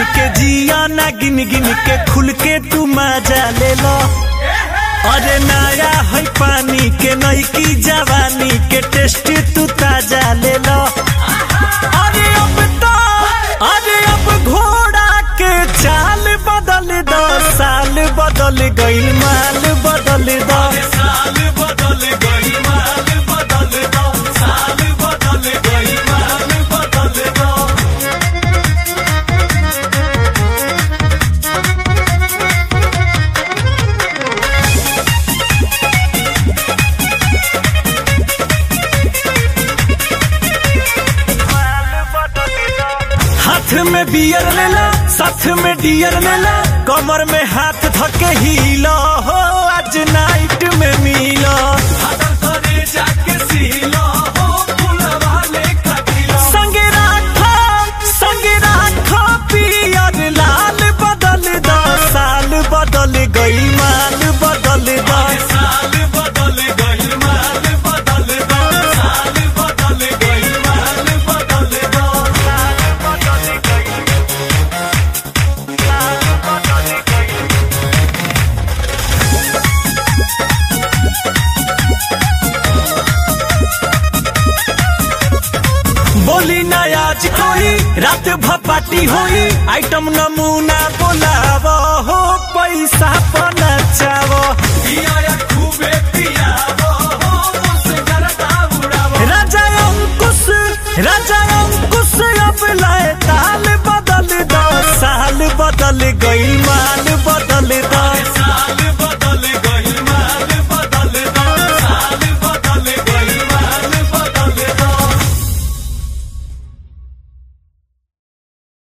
के जिया ना गिन गिन के खुल के तू मजा ले लो अरे नया है पानी के नई की जवानी के टेस्ट तू ताजा ले लो अरे अब तो अरे अब घोड़ा के चाल बदल दो साल बदल गई माल बदल दो साल बदल गई माल बदल दो साल बदल गई माल बदल दो हाथ में बियर लेला साथ में डियर लेला कमर में हाथ धके हिलो हो आज नाइट में मिलो संगे राखो संगे राखो पियर लाल बदल दो साल बदल गई माल बदल दो साल बदल गई माल बदल दो साल बदल गई माल बदल दो साल बदल गई साल बदल गई बोली ना आज कोई रात भपाटी होई आइटम नमूना बोलावो हो पैसा पनचावो राजा अंकुश राजा अंकुश अब लाए ताल बदल दो साल बदल गई माल बदल